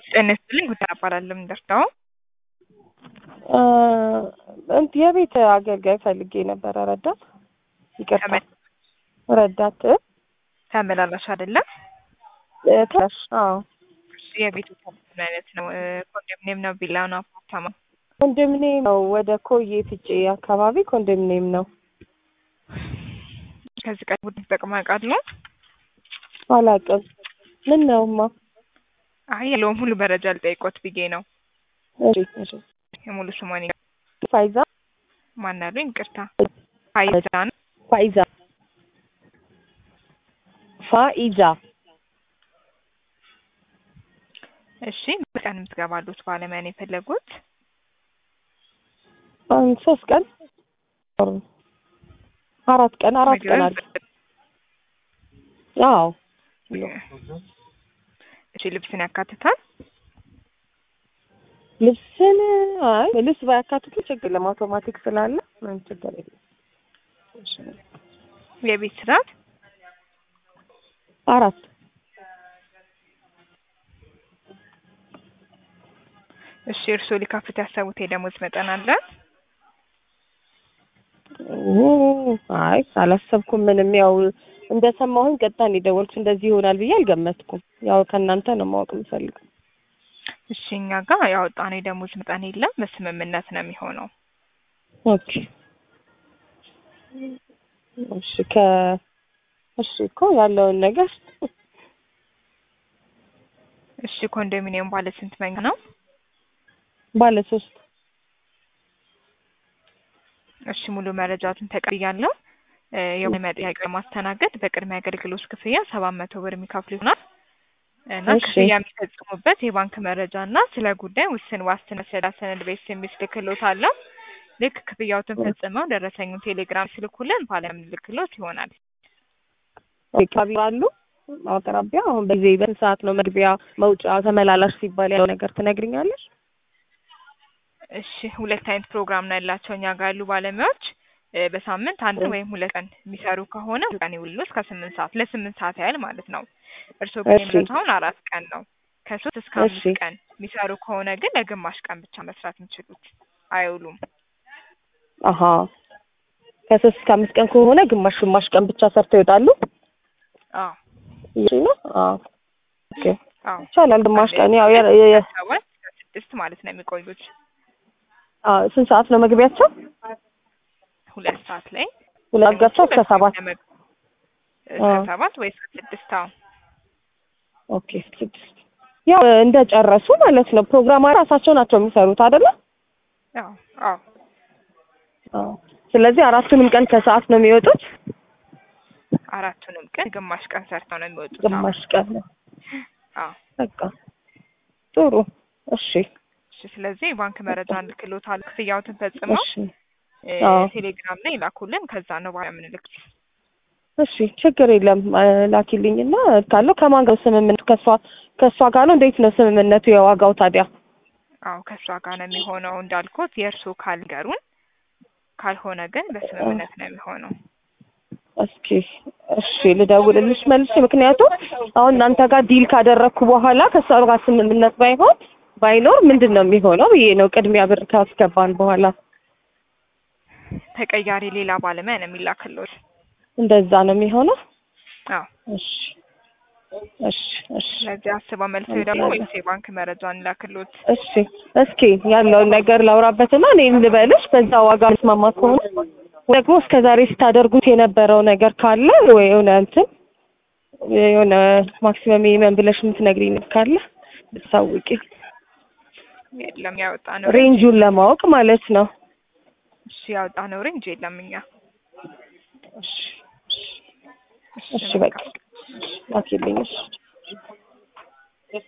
ጤና ይስጥልኝ ጉዳይ እባላለሁ የምደርሰው እንት የቤት አገልጋይ ፈልጌ ነበረ። ረዳት ይቅርታ፣ ተመ- ረዳት ተመላላሽ አይደለም። እ፣ ትላሽ አዎ፣ የቤቱ ምን አይነት ነው? እ፣ ኮንዶሚኒየም ነው? ቪላ ነው? አፓርታማ? ኮንዶሚኒየም ነው። ወደ ኮዬ ፍጬ አካባቢ ኮንዶሚኒየም ነው። ከዚህ ቀን ቡድን ተጠቅማ ያውቃሉ? አላውቅም። ምን ነውማ? አይ ያለውን ሙሉ መረጃ ልጠይቆት ብዬ ነው። እሺ፣ እሺ። የሙሉ ስሟን ፋይዛ ማን አሉኝ? ይቅርታ ፋይዛ ነው። ፋይዛ ፋኢዛ እሺ በቀን የምትገባሉት ባለሙያ ነው የፈለጉት? አሁን ሶስት ቀን አራት ቀን አራት ቀን አለ። አዎ እሺ ልብስን ያካትታል? ልብስን አይ ልብስ ባያካትቱ ችግር የለም። አውቶማቲክ ስላለ ምንም ችግር የለም። የቤት ስራት አራት እሺ እርስዎ ሊከፍት ያሰቡት የደሞዝ መጠን አለ? ኦ፣ አይ አላሰብኩም። ምንም ያው እንደሰማሁኝ ቀጥታ ነው የደወልኩት። እንደዚህ ይሆናል ብዬ አልገመትኩም። ያው ከእናንተ ነው ማወቅ የምፈልገው። እሺ እኛ ጋር ያወጣነው የደሞዝ መጠን የለም፣ በስምምነት ነው የሚሆነው። ኦኬ እሺ ከ እሺ እኮ ያለውን ነገር እሺ ኮንዶሚኒየም ባለ ስንት መኝታ ነው? ባለ ሶስት እሺ ሙሉ መረጃቱን ተቀብያለሁ። እ፣ የባለሙያ ጥያቄ ለማስተናገድ በቅድሚያ አገልግሎት ክፍያ ሰባት መቶ ብር የሚከፍሉ ይሆናል እና እሺ። ክፍያ የሚፈጽሙበት የባንክ መረጃ እና ስለ ጉዳይ ውስን ዋስትና ሰዳ ሰነድ ቤት የሚልክሎት አለው። ልክ ክፍያዎትን ፈጽመው ደረሰኙን ቴሌግራም ስልኩልን ባለምን ልክሎት ይሆናል። አካባቢ አሉ አቅራቢያ። አሁን በዚህ በስንት ሰዓት ነው መግቢያ መውጫ ተመላላሽ ሲባል ያለው ነገር ትነግሪኛለሽ? እሺ ሁለት አይነት ፕሮግራም ነው ያላቸው እኛ ጋር ያሉ ባለሙያዎች እ፣ በሳምንት አንድ ወይም ሁለት ቀን የሚሰሩ ከሆነ ቀን ይውሉ እስከ ስምንት ሰዓት ለስምንት ሰዓት ያህል ማለት ነው። እርስዎ ግን እሺ። የሚመጡት አሁን አራት ቀን ነው። ከሶስት እስከ አምስት እሺ። ቀን የሚሰሩ ከሆነ ግን ለግማሽ ቀን ብቻ መስራት የሚችሉት አይውሉም። አሀ ከሶስት እስከ አምስት ቀን ከሆነ ግማሽ ግማሽ ቀን ብቻ ሰርተው ይወጣሉ። አዎ ይሄ ነው። አዎ ኦኬ አዎ ይቻላል። ግማሽ ቀን ያው የ- የ- የ- ሰባት እስከ ስድስት ማለት ነው የሚቆዩት። አዎ ስንት ሰዓት ነው መግቢያቸው? ሁለት ሰዓት ላይ ሁለት ገብተው እስከ ሰባት ለመግ- እስከ አዎ። ሰባት ወይ እስከ ስድስት አዎ ኦኬ ስድስት ያው እንደጨረሱ ማለት ነው። ፕሮግራም ራሳቸው ናቸው የሚሰሩት አይደለ? አዎ አዎ አዎ። ስለዚህ አራቱንም ቀን ከሰዓት ነው የሚወጡት። አራቱንም ቀን ግማሽ ቀን ሰርተው ነው የሚወጡት። አዎ ግማሽ ቀን ነው። አዎ በቃ ጥሩ። እሺ እሺ ስለዚህ የባንክ መረጃ እንልክሎታል። ክፍያዎትን ፈጽመው እሺ እ፣ አዎ። ቴሌግራም ላይ ላኩልን። ከዛ ነው ባለ ምንልክ እሺ ችግር የለም እ፣ ላኪልኝና ካለው ከማን ጋር ስምምነቱ? ከሷ ከሷ ጋር ነው። እንዴት ነው ስምምነቱ የዋጋው ታዲያ? አዎ ከእሷ ጋር ነው የሚሆነው እንዳልኩት የእርስዎ ካልገሩን፣ ካልሆነ ግን በስምምነት ነው የሚሆነው። እስኪ እሺ ልደውልልሽ መልሼ። ምክንያቱም አሁን እናንተ ጋር ዲል ካደረግኩ በኋላ ከሷ ጋር ስምምነት ባይሆን ባይኖር ምንድን ነው የሚሆነው ብዬ ነው። ቅድሚያ ብር ካስገባን በኋላ ተቀያሪ ሌላ ባለሙያ ነው የሚላክሎት። እንደዛ ነው የሚሆነው። አዎ እሺ እሺ እሺ ስለዚህ አስባ መልሶ ደግሞ ወይስ የባንክ መረጃን ላክሎት? እሺ እስኪ ያለውን ነገር ላውራበትና እኔም ልበልሽ። በዛ ዋጋ መስማማ ከሆነ ደግሞ እስከ ዛሬ ስታደርጉት የነበረው ነገር ካለ ወይ የሆነ እንትን የሆነ ማክሲመም ሚኒመም ብለሽ የምትነግሪኝ ነገር ካለ ብታሳውቂ፣ የለም ያወጣ ነው ሬንጁን ለማወቅ ማለት ነው። እሺ ያወጣ ነው ሬንጅ የለም እኛ እሺ እሺ በቃ ላኪልኝ። እሺ